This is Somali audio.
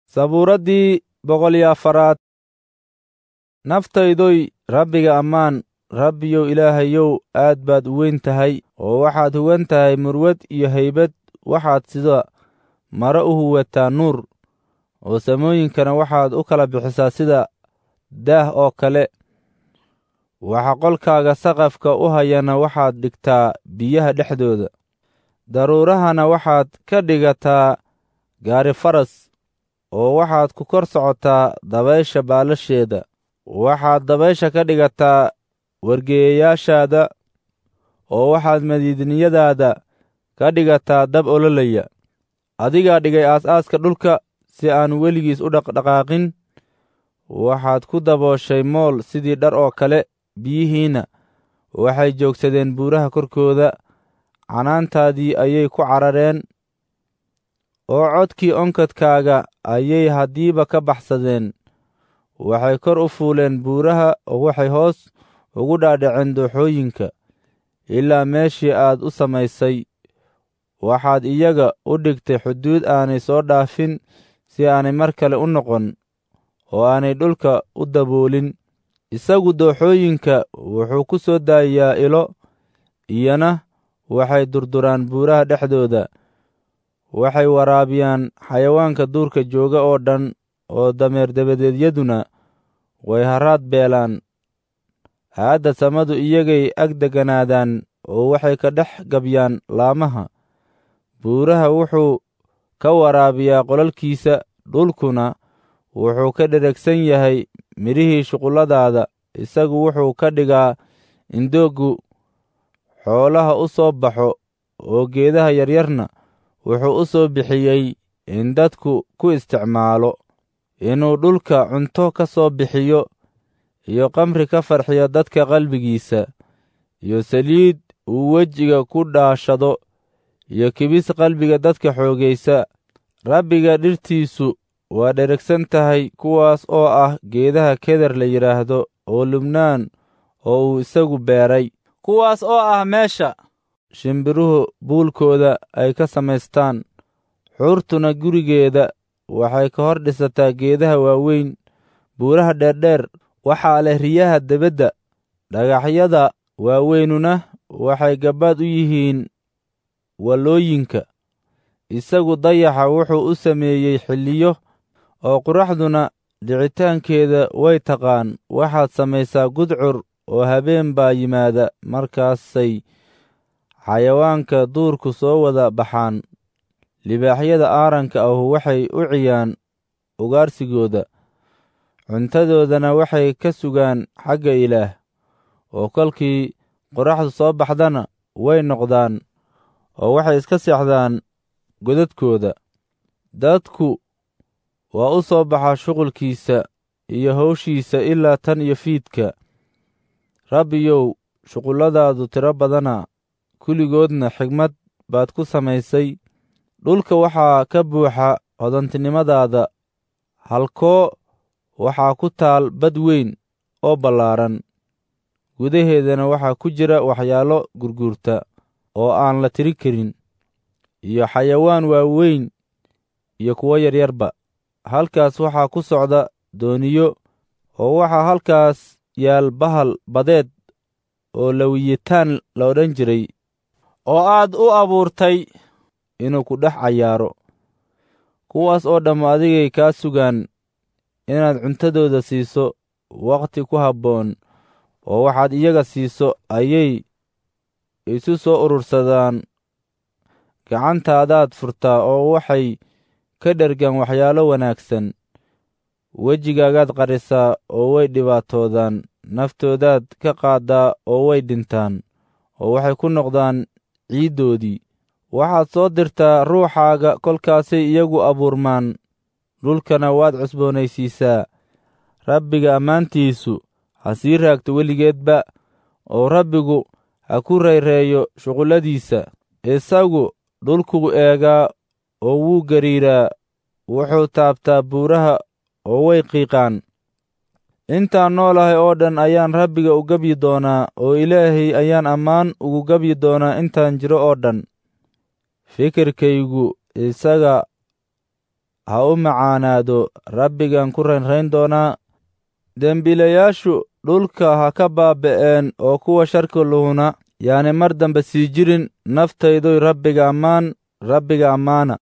sabuuraddii boqol iyo afaraad naftaydoy rabbiga ammaan rabbiyow ilaahayow aad baad u weyn tahay oo waxaad huwan tahay murwad iyo haybad waxaad sida mare u huwataa nuur oo samooyinkana waxaad u kala bixisaa sida daah oo kale waxa qolkaaga saqafka u hayana waxaad dhigtaa biyaha dhexdooda daruurahana waxaad ka dhigataa gaari faras oo waxaad ku kor socotaa dabaysha baalasheeda waxaad dabaysha ka dhigataa wargeeyayaashaada oo waxaad madiidniyadaada ka dhigataa dab ololaya adigaa dhigay aas-aaska dhulka si aan weligiis u dhaqdhaqaaqin waxaad ku dabooshay mool sidii dhar oo kale biyihiinna waxay joogsadeen buuraha korkooda canaantaadii ayay ku carareen oo codkii onkadkaaga ayay haddiiba ka baxsadeen waxay kor u fuuleen buuraha oo waxay hoos ugu dhaadhaceen dooxooyinka ilaa meeshii aad u samaysay waxaad iyaga u dhigtay xuduud aanay soo dhaafin si aanay mar kale u noqon oo aanay dhulka u daboolin isagu dooxooyinka wuxuu ku soo daayiyaa ilo iyana waxay durduraan buuraha dhexdooda waxay waraabiyaan xayawaanka duurka jooga oo dhan oo dameer dabadeedyaduna way haraad beelaan aadda samadu iyagay ag deganaadaan oo waxay ka dhex gabyaan laamaha buuraha wuxuu ka waraabiyaa qolalkiisa dhulkuna wuxuu ka dheregsan yahay midhihii shuqulladaada isagu wuxuu ka dhigaa indoogu xoolaha u soo baxo oo geedaha yaryarna wuxuu u soo bixiyey in dadku ku isticmaalo inuu dhulka cunto ka soo bixiyo iyo kamri ka farxiyo dadka qalbigiisa iyo saliid uu wejiga ku dhaashado iyo kibis qalbiga dadka xoogaysa rabbiga dhirtiisu waa dheregsan tahay kuwaas oo ah geedaha keder la yidhaahdo oo lubnaan oo uu isagu beeray kuwaas oo ah meesha shimbiruhu buulkooda ay ka samaystaan xuurtuna gurigeeda waxay ka hor dhisataa geedaha waaweyn buuraha dheerdheer waxaa leh riyaha debedda dhagaxyada waaweynuna waxay gabbaad u yihiin wallooyinka isagu dayaxa wuxuu u sameeyey xilliyo oo quraxduna dhicitaankeeda way taqaan waxaad samaysaa gudcur oo habeen baa yimaada markaasay xayawaanka duurku soo wada baxaan libaaxyada aaranka ahu waxay u ciyaan ugaarsigooda cuntadoodana waxay ka sugaan xagga ilaah oo kolkii qoraxdu soo baxdana way noqdaan oo waxay iska seexdaan godadkooda dadku waa u soo baxaa shuqulkiisa iyo hawshiisa ilaa tan iyo fiidka rabbiyow shuqulladaadu tiro badana kulligoodna xigmad baad ku samaysay dhulka waxaa ka buuxa hodantinimadaada halkoo waxaa ku taal bad weyn oo ballaaran gudaheedana waxaa ku jira waxyaalo gurguurta oo aan la tiri karin iyo xayawaan waaweyn iyo kuwo yaryarba halkaas waxaa ku socda dooniyo oo waxaa halkaas yaal bahal badeed oo lawiyitaan la odhan jiray oo aad u abuurtay inuu ku dhex cayaaro kuwaas oo dhamma adigay kaa sugaan inaad cuntadooda siiso wakhti ku habboon oo waxaad iyaga siiso ayay isu soo urursadaan gacantaadaad furtaa oo waxay ka dhergaan waxyaalo wanaagsan wejigaagaad qarisaa oo way dhibaatoodaan naftoodaad ka qaaddaa oo way dhintaan oo waxay ku noqdaan ciiddoodii waxaad soo dirtaa ruuxaaga kolkaasay iyagu abuurmaan dhulkana waad cusboonaysiisaa rabbiga ammaantiisu ha sii raagto weligeedba oo rabbigu ha ku rayreeyo shuqulladiisa isagu dhulkuu eegaa oo wuu gariiraa wuxuu taabtaa buuraha oo way qiiqaan intaan noolahay oo dhan ayaan rabbiga u gebyi doonaa oo ilaahay ayaan ammaan ugu gebyi doonaa intaan jiro oo dhan fikirkaygu isaga ha u macaanaado rabbigan ku raynrayn doonaa dembiilayaashu dhulka ha ka baaba'een oo kuwa sharka luhuna yaani mar dambe sii jirin naftaydoy rabbiga ammaan rabbiga ammaana